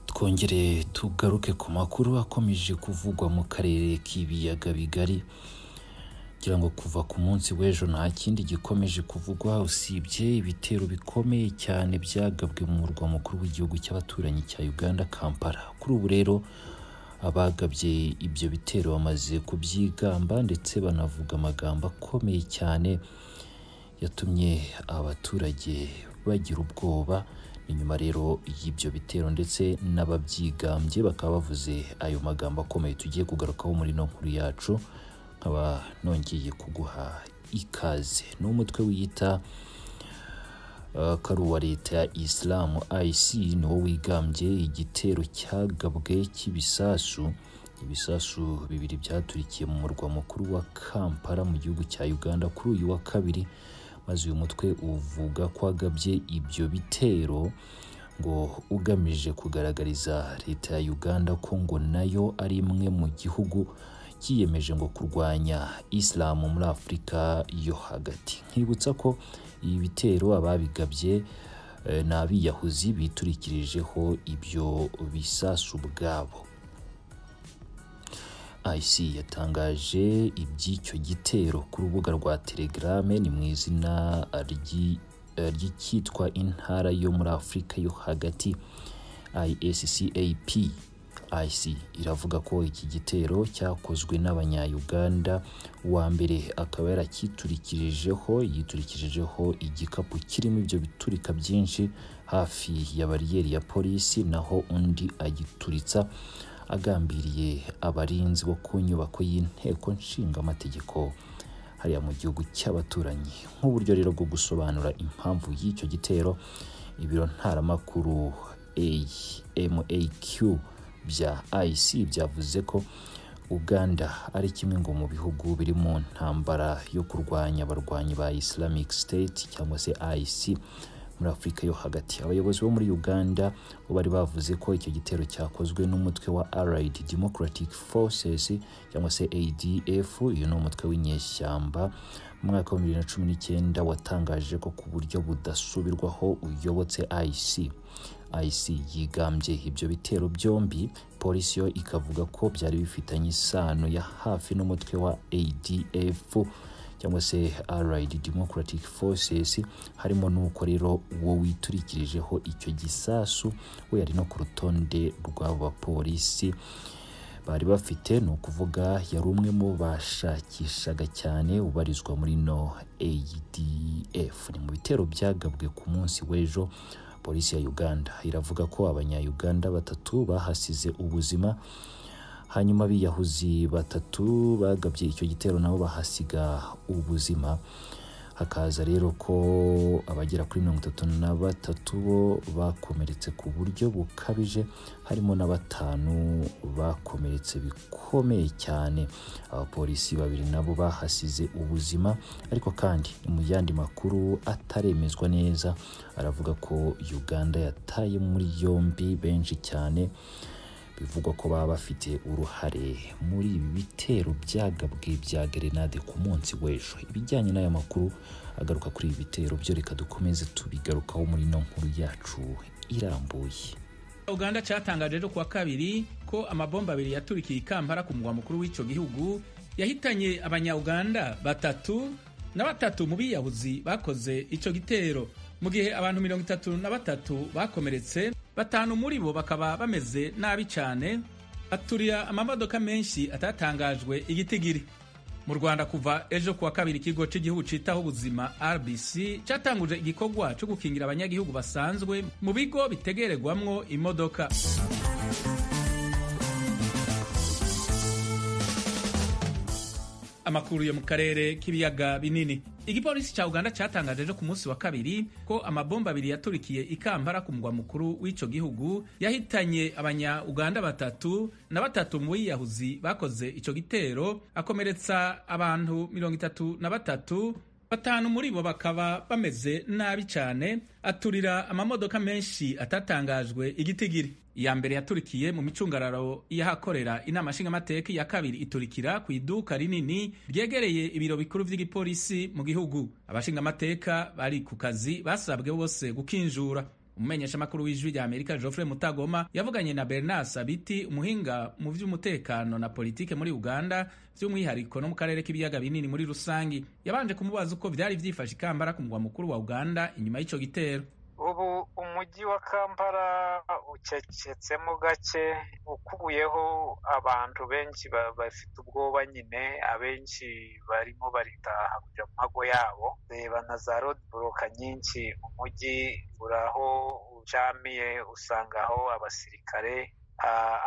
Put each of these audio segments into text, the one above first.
twongere tugaruke ku makuru akomeje kuvugwa mu karere k'ibiyaga bigari ngira ngo kuva ku munsi w'ejo nta kindi gikomeje kuvugwa usibye ibitero bikomeye cyane byagabwe mu murwa mukuru w'igihugu cy'abaturanyi cya uganda kampala kuri ubu rero abagabye ibyo bitero bamaze kubyigamba ndetse banavuga amagambo akomeye cyane yatumye abaturage bagira ubwoba ni nyuma rero y'ibyo bitero ndetse n'ababyigambye bakaba bavuze ayo magambo akomeye tugiye kugarukaho muri ino nkuru yacu nkaba nongeye kuguha ikaze ni umutwe wiyita uh, ko ari uwa leta ya isilamu ayisi ni wo wigambye igitero cyagabwe cy'ibisasu ibisasu bibiri byaturikiye mu murwa mukuru wa kampala mu gihugu cya uganda kuri uyu wa kabiri maze uyu mutwe uvuga ko wagabye ibyo bitero ngo ugamije kugaragariza leta ya uganda ko ngo nayo ari imwe mu gihugu cyiyemeje ngo kurwanya isilamu muri afurika yo hagati nkibutsa ko ibi bitero ababigabye eh, ni abiyahuzi biturikirijeho ibyo bisasu ubwabo IC yatangaje iby'icyo gitero ku rubuga rwa telegrame ni mu izina ry'i- eh, ry'icyitwa intara yo muri afurika yo hagati iscap ic iravuga ko iki gitero cyakozwe n'abanyayuganda uwa mbere akaba yarakiturikirijeho yiturikirijeho igikapu kirimo ibyo biturika byinshi hafi ya bariyeri ya polisi naho undi agituritsa agambiriye abarinzi bo ku nyubako y'inteko nshinga amategeko hariya mu gihugu cy'abaturanyi nk'uburyo rero bwo gusobanura impamvu y'icyo gitero ibiro ntaramakuru AMAQ bya IC byavuze ko Uganda ari kimwe ngo mu bihugu biri mu ntambara yo kurwanya abarwanyi ba Islamic State cyangwa se IC muri Afurika yo hagati abayobozi bo muri Uganda bo bari bavuze ko icyo gitero cyakozwe n'umutwe wa Allied Democratic Forces cyangwa se ADF uyu ni umutwe w'inyeshyamba mu mwaka wa 2019 watangaje ko ku buryo budasubirwaho uyobotse IC IC yigambye ibyo bitero byombi polisi yo ikavuga ko byari bifitanye isano ya hafi n'umutwe wa ADF cyangwa se Allied Democratic Forces harimo n'uko rero uwo witurikirijeho icyo gisasu we yari no ku rutonde rw'abo bapolisi bari bafite ni ukuvuga yari umwe mu bashakishaga cyane ubarizwa muri no ADF ni mu bitero byagabwe ku munsi w'ejo polisi ya Uganda iravuga ko abanyayuganda batatu bahasize ubuzima hanyuma abiyahuzi batatu bagabye icyo gitero nabo bahasiga ubuzima hakaza rero ko abagera kuri mirongo itatu na batatu bo bakomeretse ku buryo bukabije harimo na batanu bakomeretse bikomeye cyane abapolisi babiri nabo bahasize ubuzima ariko kandi ni mu yandi makuru ataremezwa neza aravuga ko uganda yataye muri yombi benshi cyane bivugwa ko baba bafite uruhare muri ibi bitero byagabwe bya gerenade ku munsi w'ejo ibijyanye n'aya makuru agaruka kuri ibi bitero byo reka dukomeze tubigarukaho muri ino nkuru yacu irambuye uganda cyatangaje ejo kuwa kabiri ko amabomba abiri yaturikiye ikambara ku mugwa mukuru w'icyo gihugu yahitanye abanyauganda batatu na batatu mu biyahuzi bakoze icyo gitero mu gihe abantu mirongo itatu na batatu bakomeretse batanu muri bo bakaba bameze nabi cyane baturira amamodoka menshi atatangajwe igitigiri mu rwanda kuva ejo kuwa kabiri ikigo cy'igihugu cyitaho ubuzima rbc cyatanguje igikorwa cyo gukingira abanyagihugu basanzwe mu bigo bitegererwamwo imodoka amakuru yo mu karere k'ibiyaga binini igipolisi cya uganda cyatangaje ejo ku munsi wa kabiri ko amabomba abiri yaturikiye ikambara ku mugwa mukuru w'icyo gihugu yahitanye abanya-uganda batatu na batatu mu biyahuzi bakoze icyo gitero akomeretsa abantu mirongo itatu na batatu batanu muri bo bakaba bameze nabi cyane aturira amamodoka menshi atatangajwe igitigiri iya mbere yaturikiye mu micungararo y'ahakorera inama nshingamateka iya kabiri iturikira ku iduka rinini ryegereye ibiro bikuru by'igipolisi mu gihugu abashingamateka bari ku kazi basabwe bose gukinjura umumenyeshamakuru w'ijwi rya amerika geoffrey mutagoma yavuganye na bernard sabiti umuhinga mu by'umutekano na politike muri uganda by'umwihariko no mu karere k'ibiyaga binini muri rusange yabanje kumubaza uko byari byifashe ikambara ku mugwa mukuru wa uganda inyuma y'icyo gitero ubu umujyi wa kampala ucecetsemo gake ukuyeho abantu benshi bafite ubwoba nyine abenshi barimo baritaha kujya mu mago yabo reba na za rodiboroka nyinshi umujyi uraho ucamiye usanga aho abasirikare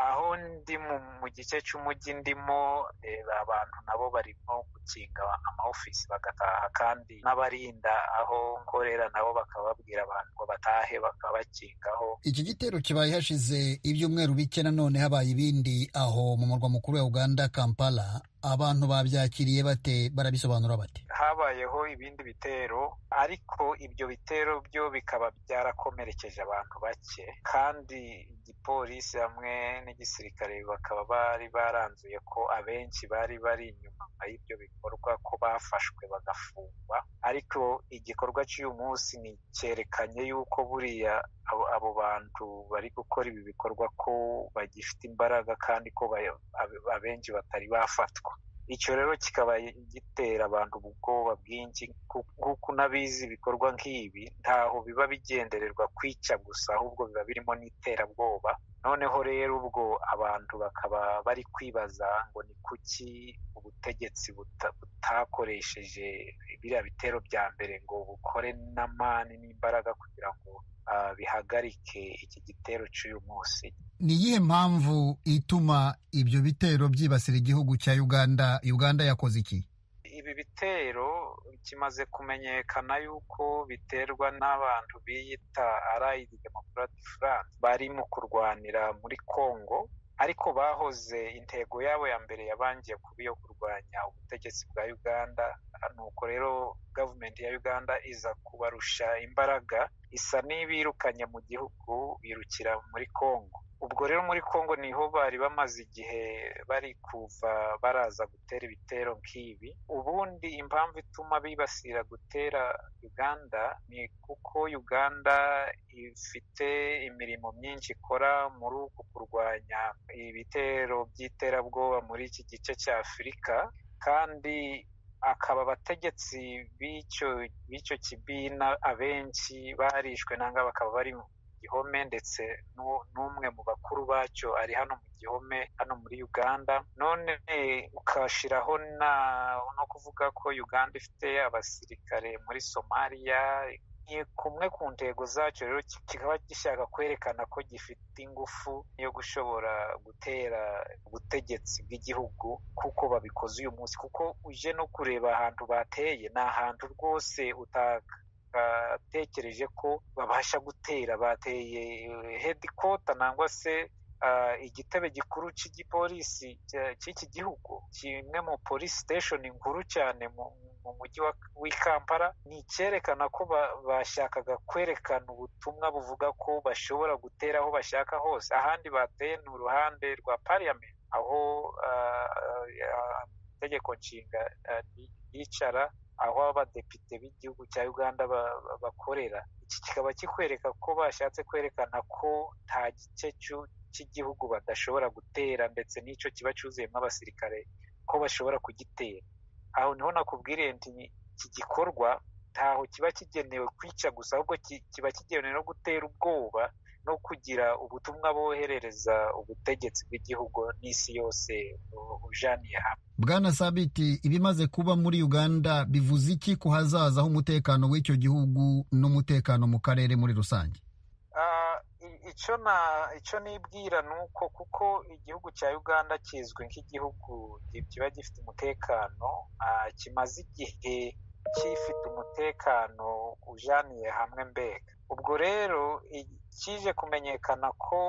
aho ndi mu gice cy'umujyi ndimo reba abantu nabo barimo gukinga amaofisi bagataha kandi n'abarinda aho nkorera nabo bakababwira abantu ngo batahe bakabakingaho iki gitero kibaye hashize ibyumweru bike nanone habaye ibindi aho mu murwa mukuru wa uganda kampala abantu babyakiriye bate barabisobanura bate habayeho ibindi bitero ariko ibyo bitero byo bikaba byarakomerekeje abantu bake kandi igipolisi hamwe n'igisirikare bakaba bari baranzuye ko abenshi bari bari inyuma y'ibyo bikorwa ko bafashwe bagafungwa ariko igikorwa cy'uyu munsi ni cyerekanye y'uko buriya abo bantu bari gukora ibi bikorwa ko bagifite imbaraga kandi ko abenshi batari bafatwa icyo rero kikaba gitera abantu ubwoba bwinshi nk'uko unabizi ibikorwa nk'ibi ntaho biba bigendererwa kwica gusa ahubwo biba birimo n'iterabwoba noneho rero ubwo abantu bakaba bari kwibaza ngo ni kuki ubutegetsi butakoresheje biriya bitero bya mbere ngo bukore n'amani n'imbaraga kugira ngo bihagarike iki gitero cy'uyu munsi ni iyihe mpamvu ituma ibyo bitero byibasira igihugu cya uganda uganda yakoze iki ibi bitero kimaze kumenyekana yuko biterwa n'abantu biyita arayidi demokarati furanse bari mu kurwanira muri kongo ariko bahoze intego yabo ya mbere yabangiye kuba iyo kurwanya ubutegetsi bwa uganda nuko rero gavumenti ya uganda iza kubarusha imbaraga isa n'ibirukanye mu gihugu birukira muri kongo ubwo rero muri congo niho bari bamaze igihe bari kuva baraza gutera ibitero nk'ibi ubundi impamvu ituma bibasira gutera uganda ni kuko uganda ifite imirimo myinshi ikora muri uku kurwanya ibitero by'iterabwoba muri iki gice cya afurika kandi akaba abategetsi b'icyo kibina abenshi barishwe nanga bakaba bari gihome ndetse n'umwe mu bakuru bacyo ari hano mu gihome hano muri uganda none ukashyiraho no kuvuga ko uganda ifite abasirikare muri somaliya kumwe ku ntego zacyo rero kikaba gishaka kwerekana ko gifite ingufu yo gushobora gutera ubutegetsi bw'igihugu kuko babikoze uyu munsi kuko uje no kureba ahantu bateye ni ahantu rwose utaka batekereje ko babasha gutera bateye hedikota nangwa se igitebe gikuru cy'igipolisi cy'iki gihugu kimwe mu polisi siteshoni nkuru cyane mu mujyi w'i kampala ni icyerekana ko bashakaga kwerekana ubutumwa buvuga ko bashobora gutera aho bashaka hose ahandi bateye ni uruhande rwa pariyamenti aho itegeko nshinga yicara aho abadepite b'igihugu cya uganda bakorera iki kikaba kikwereka ko bashatse kwerekana ko nta gice cy'igihugu badashobora gutera ndetse n'icyo kiba cyuzuyemo abasirikare ko bashobora kugitera aho niho nakubwiriye nti iki gikorwa ntaho kiba kigenewe kwica gusa ahubwo kiba kigenewe no gutera ubwoba no kugira ubutumwa boherereza ubutegetsi bw'igihugu n'isi yose ujaniye hamwe bwana sabiti ibimaze kuba muri uganda bivuze iki ku hazaza h'umutekano w'icyo gihugu n'umutekano mu karere muri rusange icyo na icyo nibwira ni uko kuko igihugu cya uganda kizwi nk'igihugu kiba gifite umutekano kimaze igihe gifite umutekano ujaniye hamwe mbega ubwo rero kije kumenyekana ko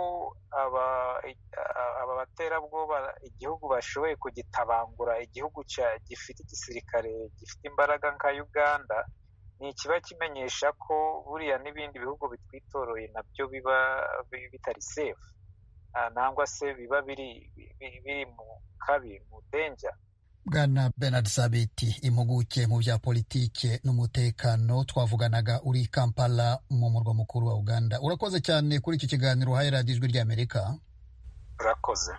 aba baterabwoba igihugu bashoboye kugitabangura igihugu gifite igisirikare gifite imbaraga nka uganda ni ikiba kimenyesha ko buriya n'ibindi bihugu bitwitoroye nabyo biba bitari sefu nangwa se biba biri mu kabi mu denja bwana bernard sabiti impuguke mu bya politike n'umutekano twavuganaga uri kampala mu murwa mukuru wa uganda urakoze cyane kuri iki kiganiro uhaye radiyo ijwi ry'amerika urakoze